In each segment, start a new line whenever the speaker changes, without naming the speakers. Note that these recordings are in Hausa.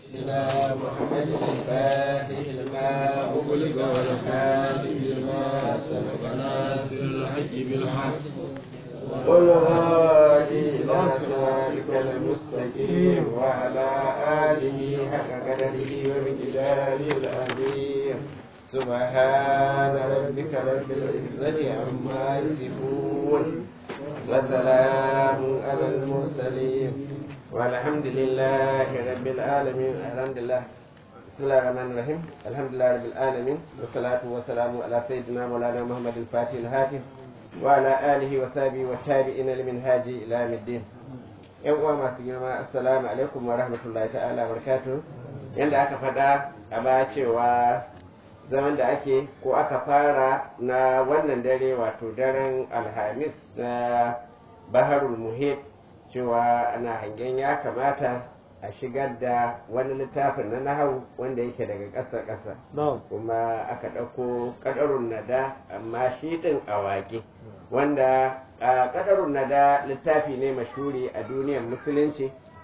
إلى محمد الفاتح لما أغلق والحادي لما سبق ناصر الحج بالحق والهادي إلى صراطك المستقيم وعلى آله حق قدره ومقداره العظيم سبحان ربك رب العزة عما يصفون وسلام على المرسلين والحمد لله رب العالمين الحمد لله بسم الله الرحمن الرحيم الحمد لله رب العالمين والصلاة والسلام على سيدنا مولانا محمد الفاتح الهاتف وعلى آله وصحبه والتابعين لمنهاج إلى يوم الدين yan uwa masu girma assalamu alaikum wa rahmatullahi ta'ala barkatu yadda aka faɗa a baya cewa zaman da ake ko aka fara na wannan dare wato daren alhamis na baharul muhit cewa ana hangen ya kamata a shigar da wani littafin na nahau wanda yake daga ƙasa-ƙasa kuma aka ɗauko ƙadarun nada amma shi ɗin a waƙe wanda ƙadarun nada littafi ne mashuri a duniyar musulunci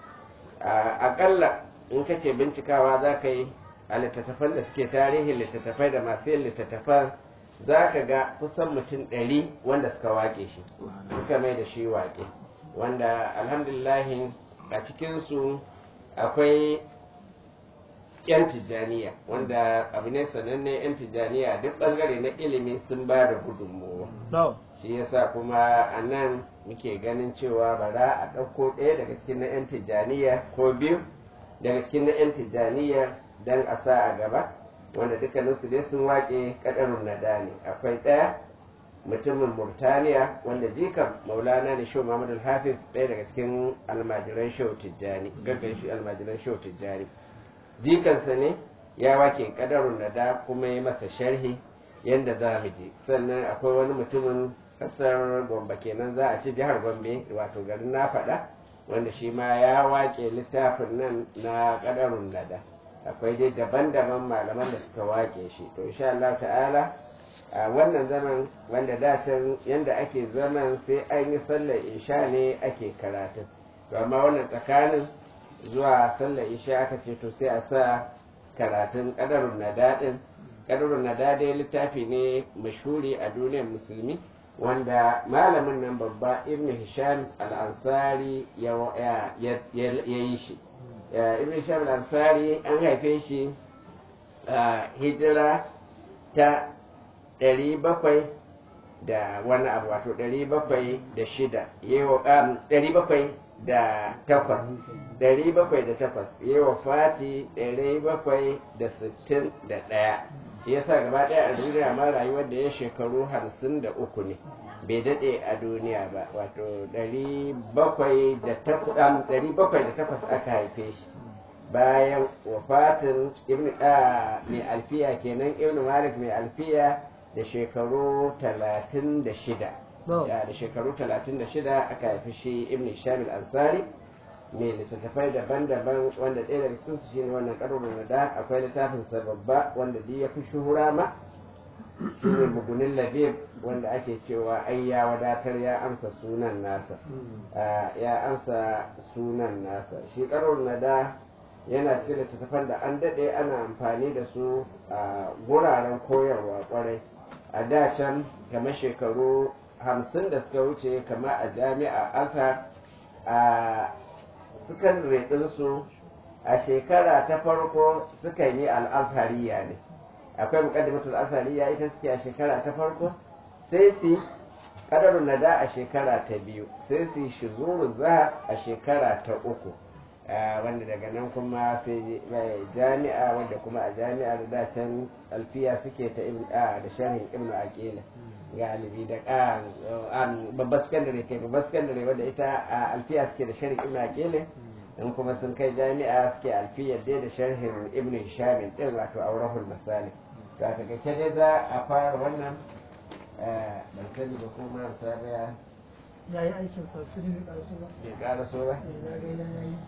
aƙalla in kace bincikawa za ka yi a littattafan da suke tarihin littattafai da masu yin littattafan za ka ga kusan mutum ɗari wanda suka waƙe shi suka mai da shi waƙe wanda alhamdulillahi a cikinsu akwai 'yan tijjaniya wanda abu ne sananne 'yan tijjaniya duk ɓangare na ilimi sun ba da gudunmowa shi yasa kuma a nan muke ganin cewa bara a ɗauko ɗaya daga cikin na 'yan tijjaniya ko biyu daga cikin na 'yan tijjaniya don a sa a gaba wanda dukkaninsu dai sun waƙe ƙadarun nada ne akwai ɗaya mutumin murtaniya wanda jikan maulana ne shau muhammad hafiz ɗaya daga cikin almajiran shau tijjani gaggan shi almajiran shau tijjani jikansa ne ya wake ƙadarun nada kuma ya masa sharhi yadda za mu je sannan akwai wani mutumin ƙasar gombe kenan za a ci jihar gombe wato garin na faɗa wanda shi ma ya wake littafin nan na ƙadarun nada akwai dai daban-daban malaman da suka wake shi to insha Allah ta'ala a wannan zaman wanda da can yanda ake zaman sai an yi sallar isha ne ake karatu to amma wannan tsakanin zuwa sallar isha aka ce to sai a sa karatun kadarun nadadin kadarun nadadin littafi ne mashhuri a duniyar musulmi wanda malamin nan babba ibn hisham al-ansari ya yi shi ibn hisham al-ansari an haife shi a hijira ta ɗari bakwai da wani abu wato ɗari bakwai da shida ɗari bakwai da takwas ɗari bakwai da takwas yi wa fati ɗari bakwai da sittin da ɗaya ya sa gaba ɗaya a duniya ma rayuwar da ya shekaru hamsin da uku ne bai daɗe a duniya ba wato ɗari bakwai da takwas aka haife shi bayan wafatin ibn mai alfiya kenan ibn malik mai alfiya da shekaru talatin da shida da shekaru talatin da shida aka haifi shi ibn shamil ansari mai littattafai daban-daban wanda ɗaya daga cikin su shine wannan ƙarfin da akwai littafin sa babba wanda duk ya fi shuhura ma shine mugunin labib wanda ake cewa ai ya wadatar ya amsa sunan nasa ya amsa sunan nasa shi ƙarfin da yana cikin littattafan da an daɗe ana amfani da su a guraren koyarwa kwarai a da can kamar shekaru hamsin da suka wuce kama a jami'a aka a sakandare ɗinsu a shekara ta farko sukan yi al'azhariya ne akwai muƙaddimatul azhariya ita suke a shekara ta farko sai su ƙadarun nada a shekara ta biyu sai su shizuru za a shekara ta uku wanda daga nan kuma sai jami'a wanda kuma a jami'a da dacen alfiya suke ta da sharhin ibnu aqila galibi da babbar sakandare kai babbar sakandare wanda ita a alfiya suke da sharhin ibnu aqila in kuma sun kai jami'a suke alfiya dai da sharhin ibnu hisham din wato aurahul masalik to a takaice dai za a fara wannan ban sani ba kuma sabiya
ya yi aikin sa su ne bai karaso ba
bai karaso ba
ya ga ya yi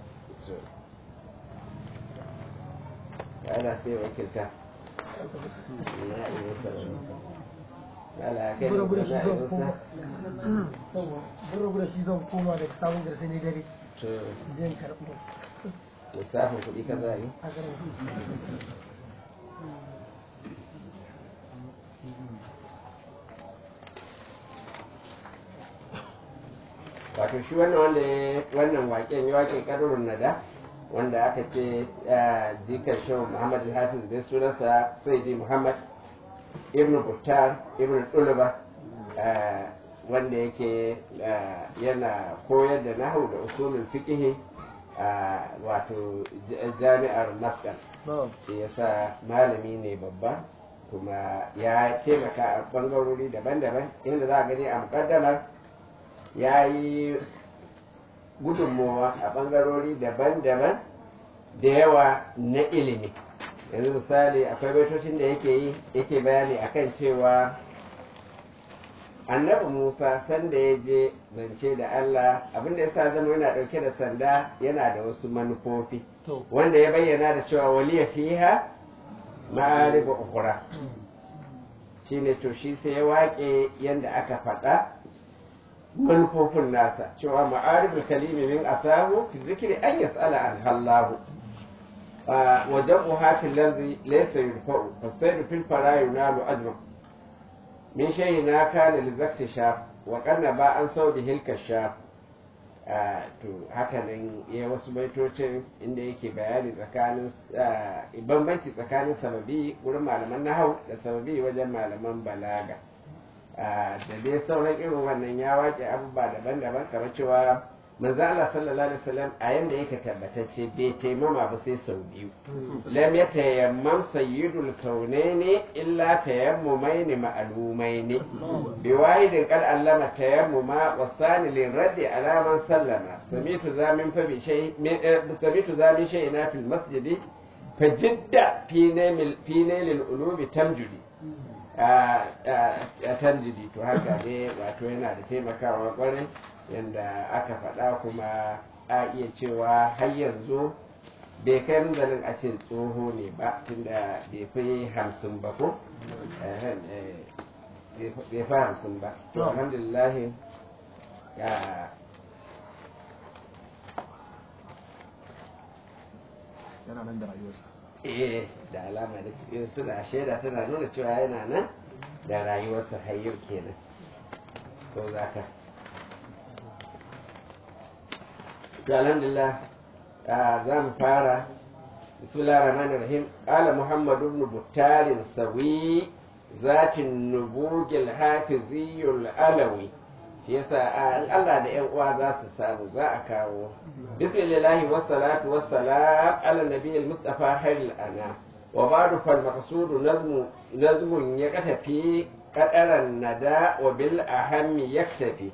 ana sai wakilta na iya sarari ala kai da
gura shi
na
zan
iya
koma
sa
yawa gura gura shi zan koma daga sabon garsa ne dare
to
zan karɓo
lissafin kuɗi ka za yi
a garin
wato shi wannan wanda ya wannan waƙen ya waƙe ƙarurun nada wanda aka ce jikar shehu muhammad al-hafiz bai sunansa sayyidi muhammad ibn buttar ibn tuluba wanda yake yana koyar da nahu da usulul fiqh wato jami'ar maskan shi yasa malami ne babba kuma ya taimaka a bangarori daban-daban inda za a gani a mukaddamar ya yi gudunmowa a bangarori daban-daban da yawa na ilimi yanzu misali akwai baitocin da yake yi yake bayani akan cewa annabi musa sanda ya je zance da allah abinda ya sa zama yana dauke da sanda yana da wasu manufofi wanda ya bayyana da cewa waliya fiha ma'ariba ukura shine to shi sai ya waƙe yadda aka faɗa manufofin nasa cewa ma'aribul kalimi min asahu fi zikri an yas'ala an hallahu wa jam'u hatil ladhi laysa yurfa'u fasayru fil fara yunalu ajma min shay'ina kana li zakti shaf wa qanna ba an saudi hilka shaf to haka nan ya wasu baitocin inda yake bayani tsakanin bambanci tsakanin sababi wurin malaman nahau da sababi wajen malaman balaga da dai sauran irin wannan ya waƙe abubuwa daban-daban kamar cewa manzo Allah sallallahu alaihi wasallam a yanda yake tabbatacce bai taimama ba sai sau biyu lam yatayammam sayyidul kaunaini illa tayammumaini ma'lumaini bi wahidin qad allama tayammuma wa sani lin raddi ala man sallama samitu zamin fa bi shay samitu zamin shay'ina fil masjidi fajidda fi nail fi nail ulubi tamjudi a tanjidi to haka ne wato yana da taimakawa kwarai yadda aka faɗa kuma a iya cewa har yanzu bai kai munzalin a ce tsoho ne ba tunda bai fi hamsin ba ko bai fi hamsin ba to alhamdulillah ya
yana nan da rayuwarsa
eh da alama da suna shaida tana nuna cewa yana nan da rayuwarsa har yau kenan ko za ka to alhamdulillah za mu fara bismillah rahman rahim qala muhammad ibn buttar sawi zatin nubugil hafiziyul alawi shi yasa Allah da ƴan uwa za su samu za a kawo bismillahi wassalatu wassalam ala nabiyil mustafa khairil ana wa ba'du fal maqsudu nazmu nazmun yaktafi qadaran nada wa bil ahammi yaktafi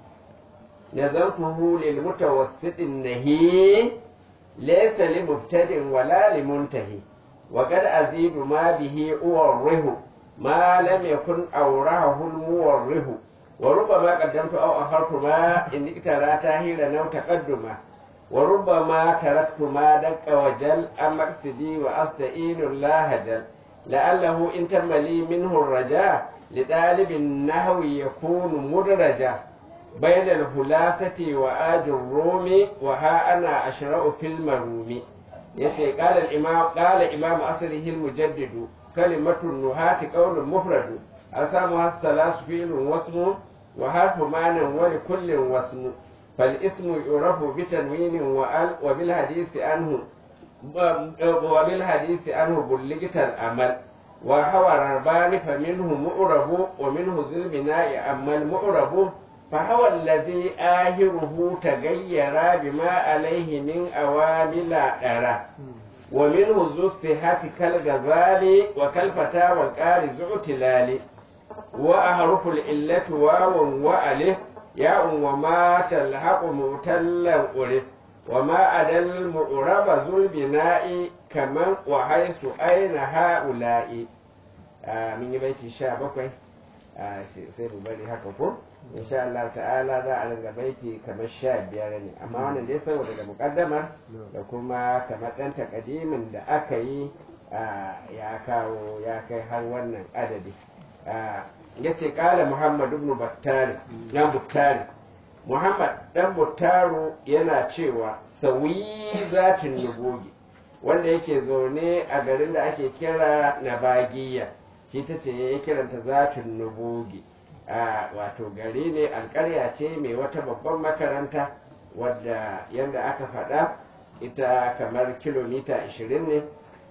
نظرته للمتوسط النهي ليس لمبتدئ ولا لمنتهي وقد أزيد ما به أوره ما لم يكن أورهه الموره وربما قدمت أو أخرت ما إن اقترى تاهيلا أو تقدما وربما تركت ما دق وجل أم مقصدي وأستئين الله جل لعله إن تم لي منه الرجاء لطالب النحو يكون مدرجا بين الهلاسة وآج الروم وها أنا أشرأ في المروم يسي قال الإمام قال إمام أصله المجدد كلمة النهاة قول مفرد أسامها الثلاث فيل واسم وحرف معنى ولكل واسم فالاسم يعرف بتنوين وأل وبالحديث عنه وبالحديث عنه بلغت الأمل وهو الربان فمنه مؤرب ومنه ذي البناء أما المؤرب فهو الذي آهره تغير بما عليه من أوامل أرى ومنه ذو الصحة كالغزال وكالفتى والقارز اعتلال وأحرف العلة واو وألف ياء وما تلحق معتلا ألف وما أدى المعرب ذو البناء كمن وحيث أين هؤلاء آه من بيت شابك آه سير بني هكذا insha Allah ta'ala za a ringa baiti kamar sha biyar ne amma wannan dai saboda da mukaddamar da kuma kamar ɗan takadimin da aka yi ya kawo ya kai har wannan adadi ya ce ƙala Muhammad ibn Battari dan Buttari Muhammad dan Buttaru yana cewa sawi zatin nubugi wanda yake zaune a garin da ake kira nabagiya shi ta ce ya kiranta zatin nubugi a wato gari ne alƙarya ce mai wata babban makaranta wadda yadda aka faɗa ita kamar kilomita 20 ne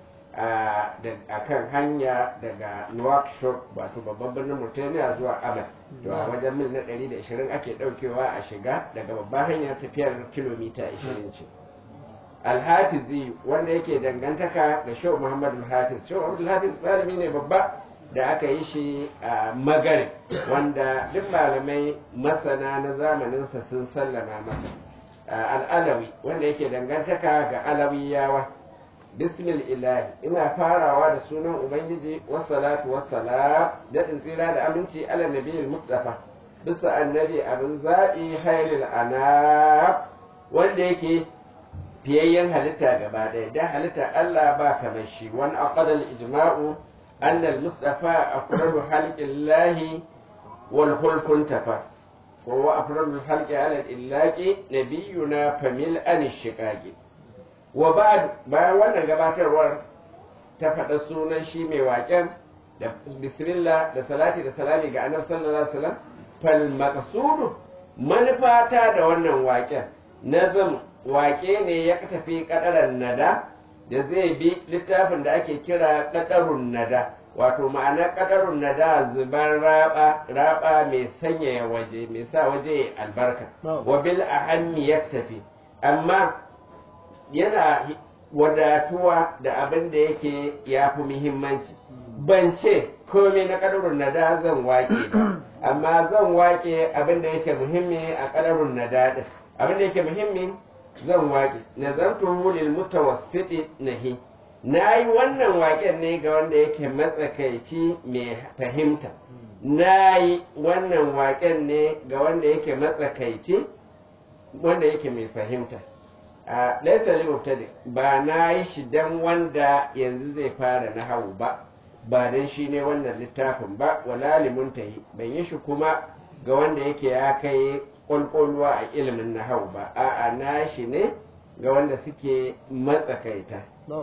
a kan hanya daga Nouakchott wato babban birnin Mauritania zuwa Abad to a wajen mil na 120 ake daukewa a shiga daga babban hanyar tafiyar kilomita 20 ce Alhafizi wanda yake dangantaka ga Shehu Muhammad Al-Hafiz Shehu Muhammad Al-Hafiz malami ne babba da aka yi shi a Magare wanda duk malamai masana na zamaninsa sun sallama masa al'alawi wanda yake dangantaka ga alawiyawa bismil ilahi ina farawa da sunan ubangiji wassalatu wassalam daɗin tsira da aminci ala nabiyil mustafa bisa annabi abin zaɓi hairil anab wanda yake fiyayyen halitta gaba ɗaya da halitta Allah ba kamar shi wani aqadal ijma'u annal mustafa afralu halqillahi wal hulkun tafa وهو أفضل الخلق على الإلاك نبينا فمل أن الشقاق وبعد bayan wannan gabatarwar ta faɗa sunan shi mai waƙen da bismillah da salati da salami ga annabi sallallahu alaihi wasallam fal maqsudu manufata da wannan waƙen nazam waƙe ne ya tafi kadaran nada da zai bi littafin da ake kira kadarun nada wato ma'ana kadarun na da zuban raba raba mai sanyaya waje mai sa waje albarka wa bil ahammi tafi amma yana wadatuwa da abin da yake ya fi muhimmanci ban ce komai na kadarun na da zan wake ba amma zan wake abin da yake muhimmi a kadarun na da abin da yake muhimmi zan wake nazartu lil mutawassiti nahi na yi wannan waƙen ne ga wanda yake matsakaici mai fahimta na yi wannan waƙen ne ga wanda yake matsakaici wanda yake mai fahimta a laisa limubtadi ba na yi shi dan wanda yanzu zai fara na hau ba ba dan shi ne wannan littafin ba wala limuntahi ban yi shi kuma ga wanda yake ya kai ƙwalƙwalwa a ilimin na hau ba a'a na shi ne ga wanda suke matsakaita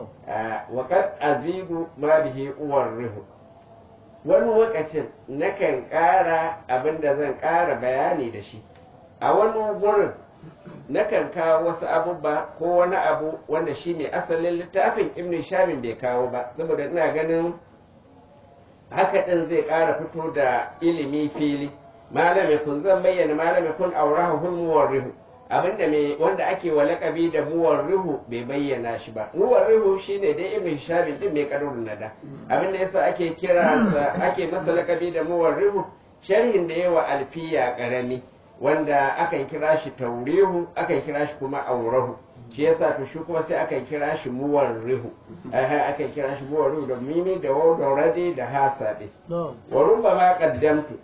waƙar azigu ma bihi uwar rihu wani lokacin nakan ƙara abin da zan ƙara bayani da shi a wani wurin nakan kawo wasu abubuwa ko wani abu wanda shi ne asalin littafin ibn shamin bai kawo ba saboda ina ganin haka ɗin zai ƙara fito da ilimi fili malami kun zan bayyana malami kun aurahu hulmuwar rihu abinda mai wanda ake wa lakabi da muwar rihu bai bayyana shi ba muwar rihu shine dai ibn shabi din mai karurun nada abinda yasa ake kira ake masa lakabi da muwar rihu sharhin da yawa alfiya karami wanda akan kira shi taurihu akan kira shi kuma aurahu shi yasa to shi kuma sai akan kira shi muwar rihu akan kira shi muwar rihu da mimi da waw da radi da hasabi wa rubbama qaddamtu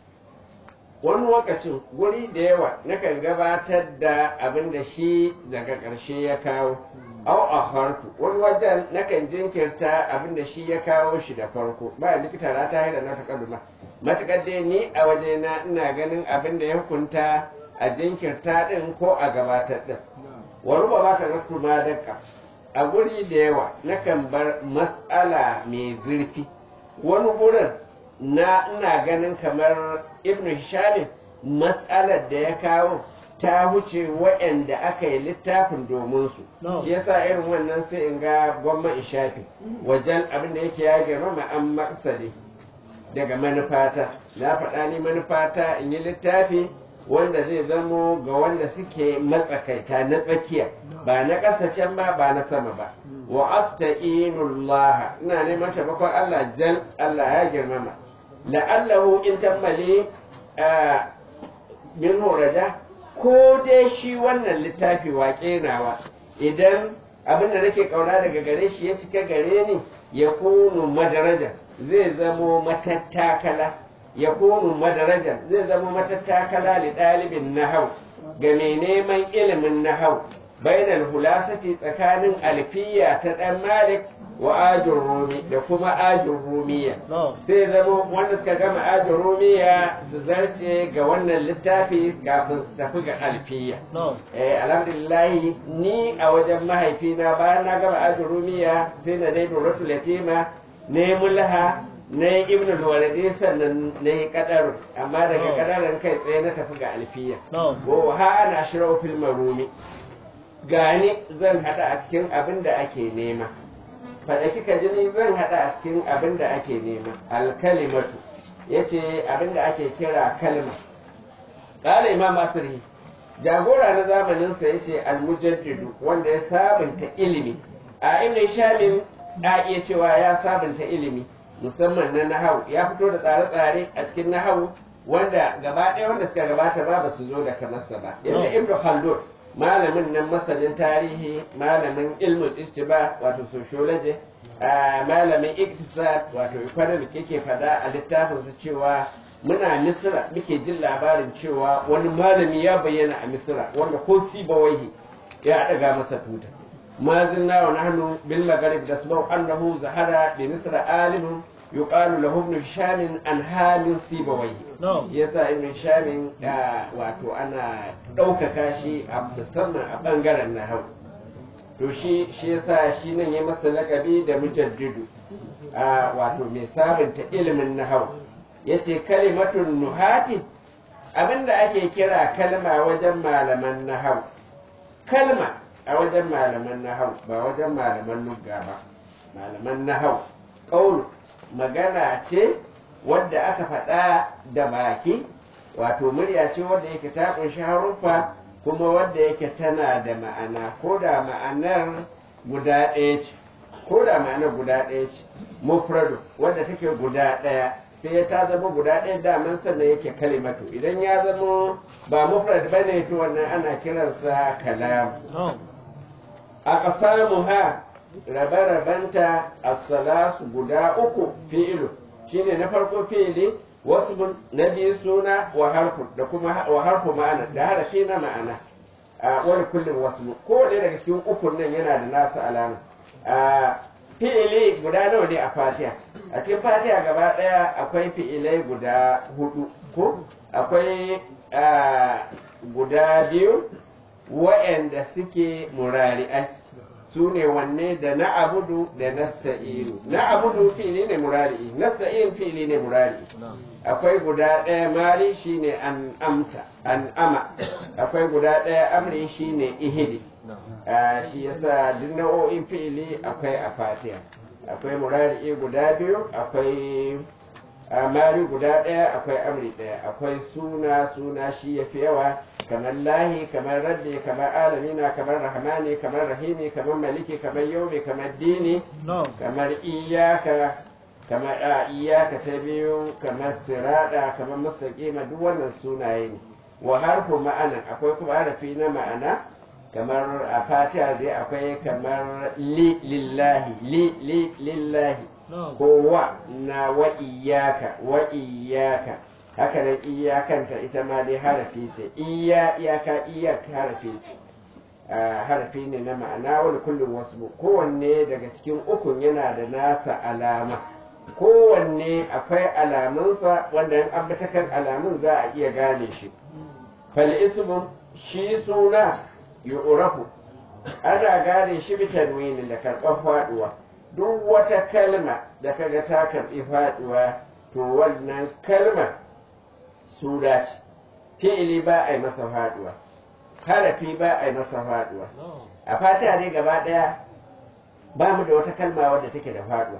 wani lokacin guri da yawa nakan gabatar da abin da shi daga ƙarshe ya kawo au a harku wani wajen nakan jinkirta abin da shi ya kawo shi da farko ba likita na ta haida na takarduma matuƙar dai ni a wajena ina ganin abin da ya hukunta a jinkirta ɗin ko a gabatar ɗin wani ba ba ka rasu ma daga a guri da yawa nakan bar matsala mai zurfi wani gurin na ina ganin kamar ibn Hisham matsalar da ya kawo ta wuce waɗanda aka yi littafin domin su shi yasa irin wannan sai in ga gwamma in shafi wajen abin da yake ya girma an maksadi daga manufata na faɗa ni manufata in yi littafi wanda zai zamo ga wanda suke matsakaita na tsakiya ba na ƙasa can ba ba na sama ba wa asta'inullah ina neman taimakon Allah jal Allah ya girmama la'allahu in tammale min horada ko dai shi wannan littafi waƙe nawa idan abin da nake kauna daga gare shi ya cika gare ni ya kunu madaraja zai zamo matattakala ya kunu madaraja zai zamo matattakala li ɗalibin nahau ga mai neman ilimin nahau bainal hulasati tsakanin alfiya ta ɗan malik wa ajin rumi da kuma ajin rumiya
na'am
sai zama wanda suka gama ajin rumiya su zarce ga wannan littafi kafin su tafi ga alfiya
na'am
eh alhamdulillah ni a wajen mahaifina bayan na gama ajin rumiya sai na dai duratul yatima ne mulha ne ibnu al-walidi sannan ne kadar amma daga
Oh.
kadarin kai tsaye na tafi ga alfiya
na'am
wa ha ana shirau fil marumi gani zan hada a cikin abin da ake nema faɗa kika ji ni zan hada a cikin abin da ake nema alkalimatu yace abin da ake kira kalma qala imam asri jagora na zamanin sa yace almujaddidu wanda ya sabunta ilimi a ibn shamin a iya cewa ya sabunta ilimi musamman na nahawu ya fito da tsare-tsare a cikin nahawu wanda gaba ɗaya wanda suka gabata ba ba su zo da kamarsa ba yadda ibn khaldun malamin nan masanin tarihi malamin ilmin istiba wato sociology a malamin iktisad wato economic yake fada a littafinsa cewa muna misira muke jin labarin cewa wani malami ya bayyana a misira wanda ko sibawaihi ya daga masa tuta ما زلنا ونحن بالمغرب نسمع أنه زهر بمصر عالم يقال له ابن هشام عن حال سيبويه
na'am
yasa ibn shamin wato ana ɗaukaka shi a musamman a ɓangaren nahau to shi shi yasa shi nan ya masa lakabi da mujaddidu a wato mai sabunta ilimin nahau yace kalimatun nuhati abinda ake kira kalma wajen malaman nahau kalma a wajen malaman nahau ba wajen malaman lugga ba malaman nahau ƙaunu magana ce wadda aka faɗa da baki wato murya ce wadda yake ta ƙunshi haruffa kuma wadda yake tana da ma'ana ko da ma'anar guda ɗaya ce ko da ma'anar guda ɗaya ce mufradu wadda take guda ɗaya sai ta zama guda ɗaya daman sannan yake kalimatu idan ya zama ba mufrad bane to wannan ana kiransa kalam
na'am
aqsamuha rabe-rabenta as-salasu guda uku fi'ilu shine na farko fi'ili wasbun na biyu suna wa harfu da kuma wa harfu ma'ana da harafi na ma'ana a wani kullum wasmu ko ɗaya daga cikin ukun nan yana da nasu alama a fi'ili guda nawa ne a fatiha a cikin fatiha gaba ɗaya akwai fi'ilai guda hudu ko akwai a, guda biyu wa'anda suke murari'ai su ne wanne da na abudu da nasta'inu na abudu fili ne murari nasta'in fili ne murari akwai guda ɗaya mari shine an amta an ama akwai guda ɗaya amri shine ihidi Ah, shi yasa duk nau'o'in fi'ili akwai a fatiha akwai murari guda biyu akwai a mari guda ɗaya akwai amri ɗaya akwai suna suna shi ya fi yawa kamar lahi kamar raddi kamar alamina kamar rahmani kamar rahimi kamar maliki kamar yaumi kamar dini
na'am
kamar iyaka kamar a iyaka ta biyu kamar sirada kamar mustaqima duk wannan sunaye ne wa harfu ma'ana akwai kuma harafi na ma'ana kamar a fatiha dai akwai kamar li lillahi li li lillahi
na'am
ko wa na wa iyaka wa iyaka haka nan iyakanta ita ma dai harafi ce iya iyaka iyaka harafi ce Ah, harafi ne na ma'ana wani kullum wasu kowanne daga cikin ukun yana da nasa alama kowanne akwai alamunsa wanda in ambata kan alamun za a iya gane shi fal ismun shi suna yu'rafu ana gane shi bi tanwini da karɓar faɗuwa duk wata kalma da kaga ta karɓi faɗuwa to wannan kalma suna ce fi'ili ba a yi masa faɗuwa harafi ba a yi masa faɗuwa
na'am
a fatiha dai gaba ɗaya ba mu da wata kalma wadda take da faɗuwa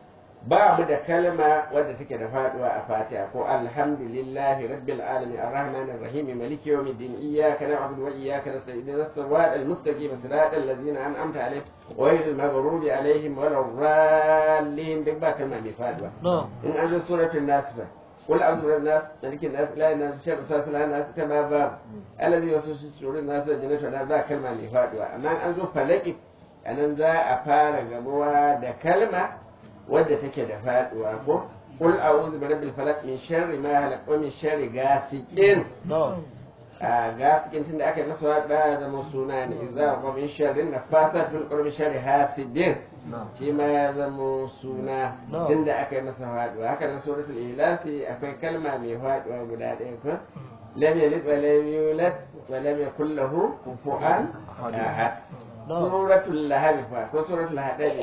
ba mu da kalma wadda take da faɗuwa a fatiha ko alhamdulillahi rabbil alamin arrahman arrahim maliki yawmiddin iyyaka na'budu wa iyyaka nasta'in ihdinas siratal mustaqim siratal ladzina an'amta alaihim ghayril maghdubi alaihim waladdallin duk ba kalma mai faɗuwa
na'am
in an zo suratul nas ba قل أعوذ برب الناس ملك الناس لا الناس شر وسواس الناس كما باب الذي يوسوس في صدور الناس الجنة والنار ba kalma mai faduwa amma an zo falaki anan za a fara gamuwa da kalma wadda take da faduwa ko قل أعوذ برب الفلق من شر ما خلق ومن شر غاسق
na'am
a gasikin tunda aka yi masa waɗa da zama suna ne idza wa min sharrin nafasat fil qurbi sharri hasidin shi ma ya zama suna
No.
tunda aka yi masa faduwa haka nan suratul ilafi akwai kalma mai faduwa guda ɗaya ko lam yalid wa lam yulad wa lam yakul lahu kufuwan ahad
No.
suratul lahab fa ko suratul hadid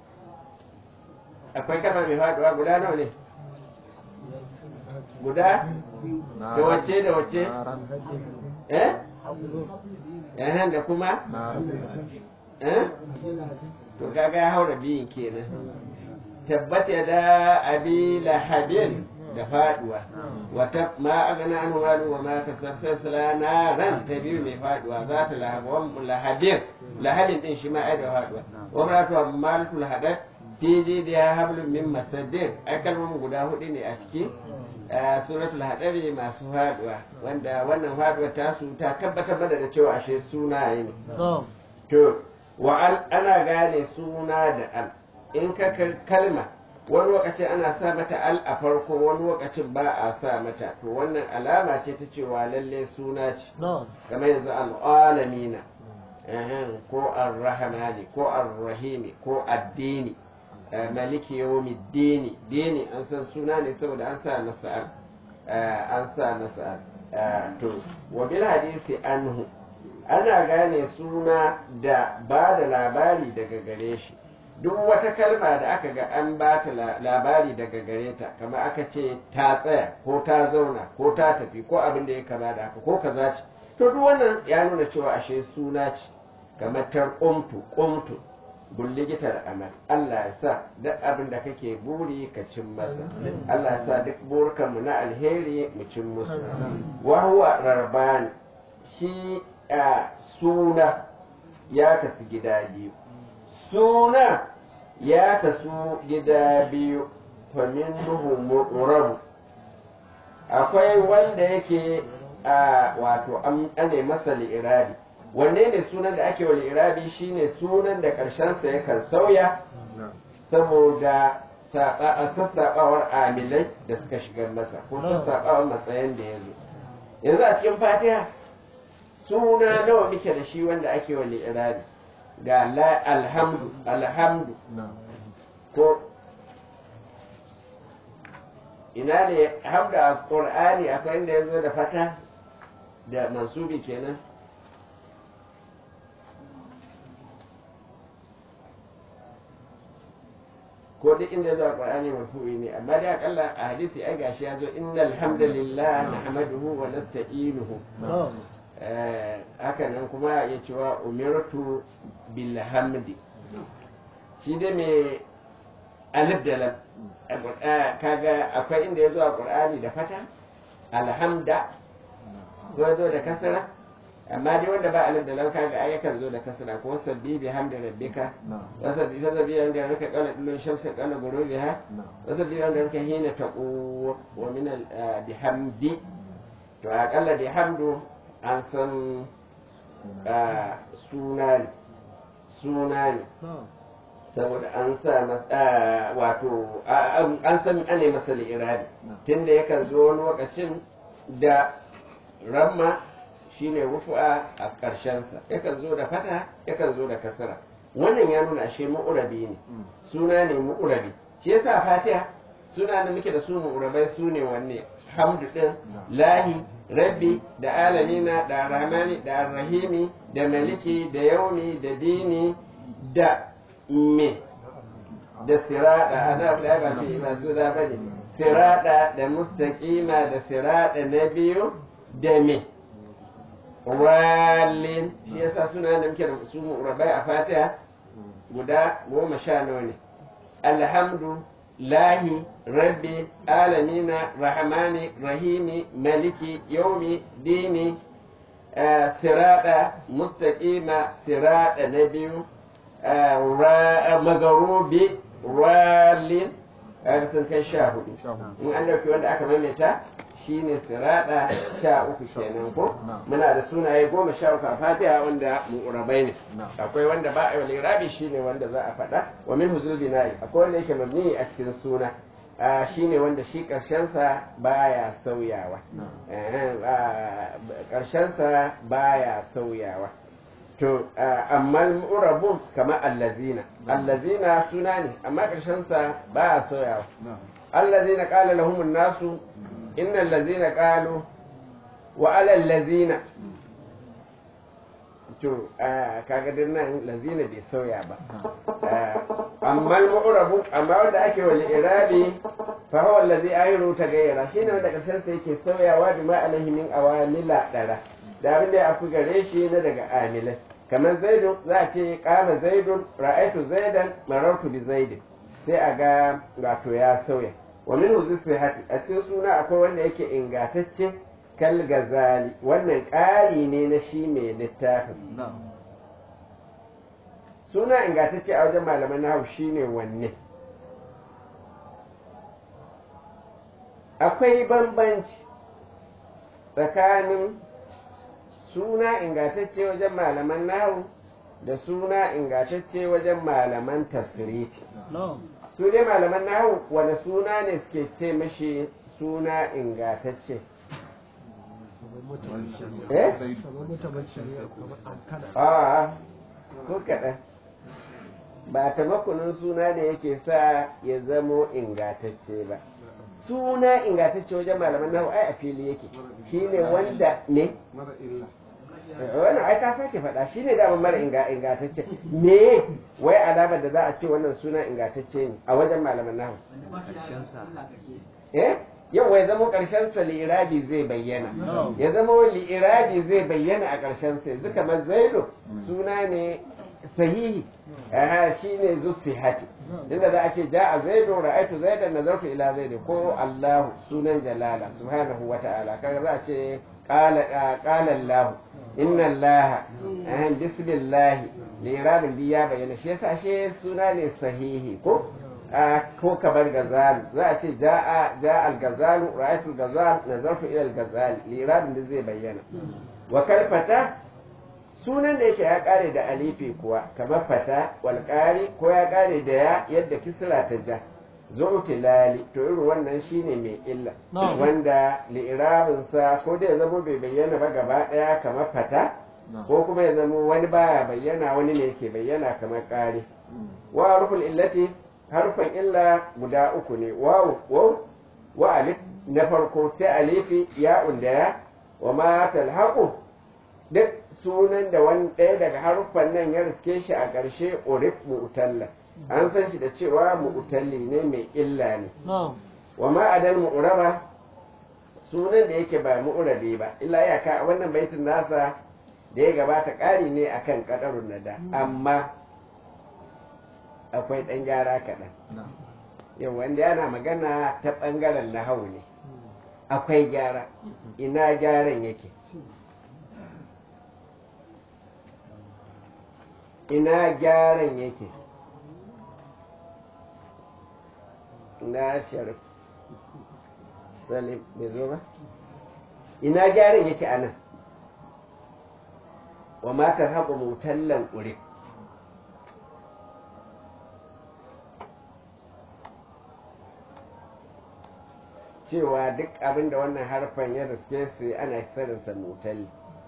akwai kalma mai faduwa guda nawa ne guda da wacce da wacce eh eh da kuma eh to kaga ya haura biyun kenan tabbata da abi lahabin da faduwa wata ma agana an walu wa ma kasasala naran ta biyu mai faduwa za ta lahabwan lahabin lahabin din shi ma ai da faduwa wa maratu malkul hadat fi jidiya hablum min masaddin ai kalmomin guda hudu ne a ciki a suratul hadari masu faduwa wanda wannan faduwar tasu ta tabbatar mana da cewa ashe sunaye ne to wa al ana gane suna da al in ka kal- kalma wani lokaci ana sa mata al a farko wani lokacin ba a sa mata to wannan alama ce ta cewa lalle suna ce kamar yanzu al'alamina ehem, ko ar-rahmani ko ar-rahimi ko addini eh, maliki yawmi dini dini an san suna ne saboda an sa masa al eh, an sa masa al Eh, to wa bil hadisi anhu ana gane suna da ba da labari daga gare shi duk wata kalma da aka ga an ba ta la- labari daga gare ta kamar aka ce ta tsaya ko ta zauna ko ta tafi ko abin da ya kama da haka ko kaza ce to duk wannan ya nuna cewa ashe suna ce kamar tar ƙumtu ƙumtu bulligitar amal Allah ya sa duk abin da kake buri ka cin masa Allah ya sa duk burkanmu na alheri mu cin musu wa huwa rarban shi a suna ya kasu gida biyu suna ya kasu gida biyu famin nuhu mu'rabu akwai wanda yake a wato an ane masa li'irabi wanne ne sunan da ake wa li'irabi shine sunan da ƙarshensa yakan sauya saboda saɓa- a sassaɓawar amilai da suka shigar masa ko sassaɓawar matsayin da ya zo yanzu a cikin fatiha suna nawa muke da shi wanda ake wa li'irabi ga la alhamdu alhamdu ko ina ne hamda a qur'ani akwai inda ya zo da fata da mansubi kenan ko duk inda zuwa qur'ani marfu'i ne amma dai akalla a hadisi ai gashi ya zo innal hamdalillah nahmaduhu wa nasta'inuhu Eh, haka nan kuma ya cewa umirtu bil hamdi shi dai mai alif da lam a Qur'a- kaga akwai inda ya zo a qur'ani da fata alhamda ko ya zo da kasra amma dai wanda ba alif da lam kaga ai yakan zo da kasra ko sabbi bi hamdi rabbika wasabbi fasabbi bi hamdi rabbika qala dullu shamsa qala ghurubiha wasabbi bi hamdi rabbika hina taqu wa min al ah, bihamdi to akalla bi hamdu an san ah, suna ne suna ne saboda an sa masa wato a- an an san ane masa li'irabi tunda yakan zo wani lokacin da ramma shine rufu'a a ƙarshensa yakan zo da fata yakan zo da kasara wannan ya nuna ashe mu'urabi ne suna ne mu'urabi shi yasa fatiha suna da muke da su mu'urabai su ne wanne hamdu din lahi rabbi da alamina da rahmani da arrahimi da maliki da yaumi da dini da me da sirada ana da ba fi ba su da bane sirada da mustaqima da sirada na biyu da me walin shi yasa suna da muke da su rabai a fatiha guda goma sha nawa ne alhamdu lahi rabbi alamina rahmani rahimi maliki yaumi dini eh, sirada mustaqima sirada na biyu magarubi walin kaga sun kai sha hudu in an dauki wanda aka maimaita shine sirada sha uku kenan ko muna da sunaye goma sha uku a fatiha wanda mu'urabai ne akwai wanda ba a yi lirabi shine wanda za a faɗa wa min huzul bina'i akwai wanda yake mabni a cikin suna Ah, shine wanda shi ƙarshensa baya sauyawa Eh, ah, ƙarshensa baya sauyawa to amma mu'rabun kamar allazina allazina suna ne amma ƙarshen sa ba a soyawa allazina qala lahumun nasu innal ladzina qalu wa alal ladzina to kaga din nan lazina bai sauya ba amma al-mu'rabu amma wanda ake wal irabi fa huwa allazi ayru tagayyara shine wanda karshen sa yake sauyawa bi ma alaihi min awamila dara da abin da ya afi gare shi na daga amilai kamar zaidun za a ce qala zaidun ra'aytu zaidan marartu bi zaidin sai a ga wato ya sauya wa min hati a cikin suna akwai wanda yake ingatacce kal gazali wannan ƙari ne na shi mai littafin suna ingantacce a wajen malaman nahu shine wanne akwai bambanci tsakanin suna ingantacce wajen malaman nahu da suna ingantacce wajen malaman tasirifi su dai malaman nahu wani suna ne suke ce mashi suna ingantacce eh? a ko kaɗan ba tamakunin suna da yake sa ya zamo ingatacce ba suna ingatacce wajen malaman nahu ai a fili yake shine wanda ne wannan ai ka sake faɗa shine da mara ingatacce me wai alamar da za a ce wannan suna ingatacce ne a wajen malaman nahu eh yau ya zama ƙarshen sa li'irabi zai bayyana ya zama li'irabi zai bayyana a ƙarshen sa yanzu kamar zaido suna ne sahihi aha shine zusihati inda za a ce ja'a zaidu ra'aytu zaidan nazartu ila zaidi ko Allah sunan jalala subhanahu wa ta'ala kaga za a ce qala qala Allah inna Allah eh bismillah li'irabin di ya bayyana shi yasa shi suna ne sahihi ko ko kamar gazal za a ce ja'a ja'a al-gazal ra'aytu al-gazal nazartu ila al-gazal li'irabin da zai bayyana wa kalfata sunan da yake ya kare da alifi kuwa kamar fata walƙari ko ya kare da ya yadda kisra ta ja zu'tilali to irin wannan shine mai illa wanda li'irabinsa ko da ya zama bai bayyana ba gaba daya kamar fata ko kuma ya zama wani baya bayyana wani ne yake bayyana kamar ƙari wa harful illati harfan illa guda uku ne wawu waw wa alif na farko sai alifi ya'un da ya wa ma talhaqu duk sunan da wani ɗaya daga haruffan nan ya riske shi a ƙarshe urif mu'talla an san shi da cewa mu'talli ne mai illa ne wa ma adal mu'raba sunan da yake ba mu'rabi ba illa ya ka wannan baitin nasa da ya gabata ƙari ne akan kadarun nada amma akwai ɗan gyara kaɗan yau wanda yana magana ta ɓangaren nahau ne akwai gyara ina gyaran yake ina gyaran yake na sharif salim bai zo ba ina gyaran yake a nan wa matar haƙo mutallan ƙuri cewa duk abin da wannan harfan ya riske su ana saninsa mutalli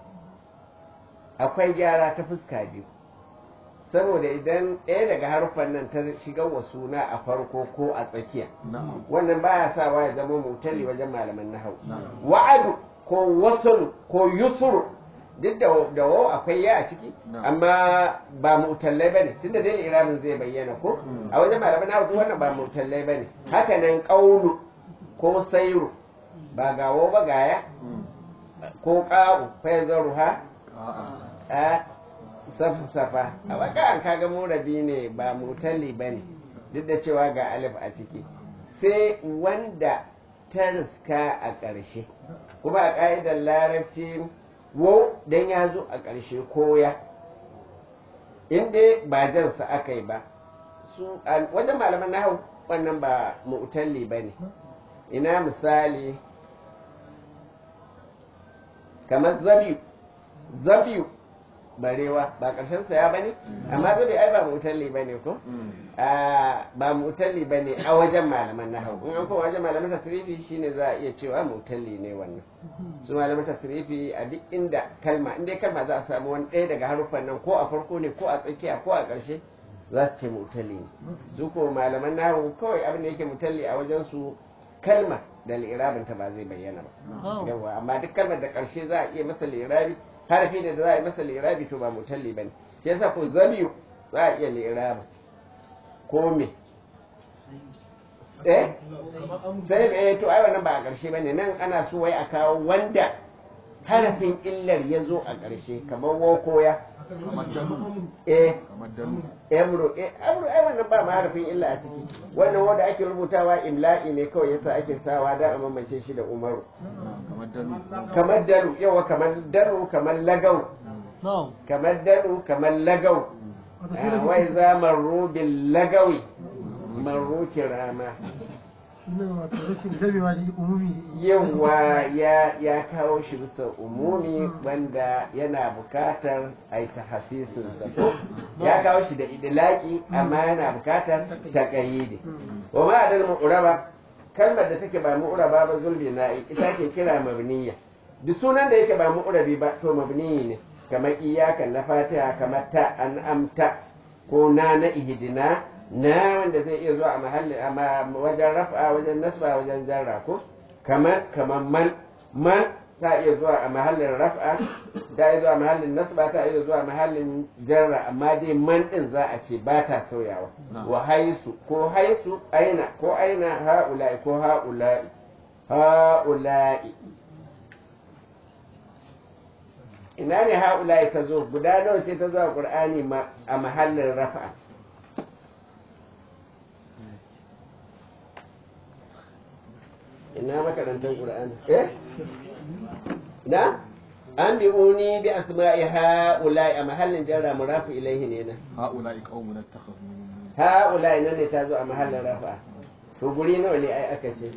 akwai gyara ta fuska biyu saboda idan ɗaya daga harfan nan ta shiga wa suna a farko ko a tsakiya wannan baya sawa ya zama mutali wajen malaman nahau wa'adu ko wasalu ko yusuru duk da da wau akwai ya a ciki amma ba mutallai bane tunda dai iramin zai bayyana ko a wajen malaman nahau duk wannan ba mutallai bane haka nan qaulu ko sairu ba gawo ba gaya ko ƙa'u fa yazaruha a safa a baka an kaga murabi ne ba mutalli ba ne duk da cewa ga alif a ciki sai wanda ta riska a ƙarshe kuma a ƙa'idar larabci wo dan ya zo a ƙarshe koya inda ba jansa aka yi ba su wajen malaman nahu wannan ba mutalli ba ne ina misali kamar zabiyu zabiyu barewa ba ƙarshen sa ya bane amma dole ai ba mutalli bane ko a ba mutalli bane a wajen malaman nahwu in an koma wajen malaman tasrifi shine za a iya cewa mutalli ne wannan su malaman tasrifi a duk inda kalma in dai kalma za a samu wani ɗaya daga haruffan nan ko a farko ne ko a tsakiya ko a ƙarshe za su ce mutalli ne su ko malaman nahwu kawai abin da yake mutalli a wajen su kalma da li'irabin ta ba zai bayyana ba yawa amma duk kalmar da ƙarshe za a iya masa li'irabi harafi da za a yi masa li'irabi to ba mutalli bane shi yasa ko zamiyu za a iya li'irabin ko me eh sai eh to ai wannan ba a ƙarshe bane nan ana so wai a kawo wanda harafin illar ya zo a ƙarshe kamar wokoya
kamar dalu
eh
kamar dalu
emro eh emro ai wannan ba ma harafin illa a ciki wannan wanda ake rubutawa imla'i ne kawai yasa ake sawa da a mamance shi da umaru
kamar dalu
kamar daru yawa kamar daru kamar lagau
na'am
kamar daru kamar lagau Ah, wai za marru bil lagawi marru kirama
shine wato rashin gamewa da umumi
yawa ya ya kawo shi bisa umumi wanda yana bukatar a yi tahasisin sa ya kawo shi da idilaki amma yana bukatar taqayyidi wa ma adal mu'raba kalmar da take ba mu'raba ba zulbi na ita ke kira mabniya duk sunan da yake ba mu'rabi ba to mabniyi ne kamar iyakan na fatiha kamar ta an amta ko na na ihdina na wanda zai iya zuwa a mahalli a ma- wajen raf'a wajen nasba wajen jarra ko kamar kamar man man ta iya zuwa a mahallin raf'a ta iya zuwa a mahallin nasba ta iya zuwa a mahallin jarra amma dai man din za a ce ba ta sauyawa
Na'am.
wa haisu ko haisu aina ko aina ha'ula'i ko ha'ula'i ha'ula'i ina ne ha'ula'i ta zo guda nawa ce ta zo a qur'ani ma a mahallin raf'a ina makarantar qur'ani eh na an bi uni bi asma'i ha'ula'i a mahallin jarra murafu ilaihi ne na
ha'ula'i qaumun attakhadhu
ha'ula'i nan ne ta zo a mahallin rafa to guri nawa ne ai aka ce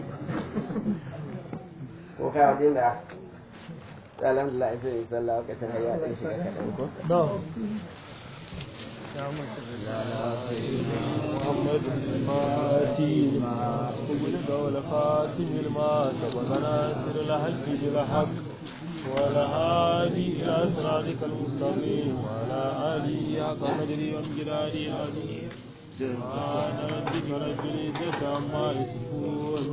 ko ka wajen da alhamdulillah sai in sallah lokacin hayya din shi kaɗan ko
na'am
محمد الفاتي وبلغ والخاتم لما سبق ناصر الحق بالحق والهادي إلى صراطك المستقيم وعلى آله حق قدره وامجداره العظيم سبحان ربك رب العزة عما يصفون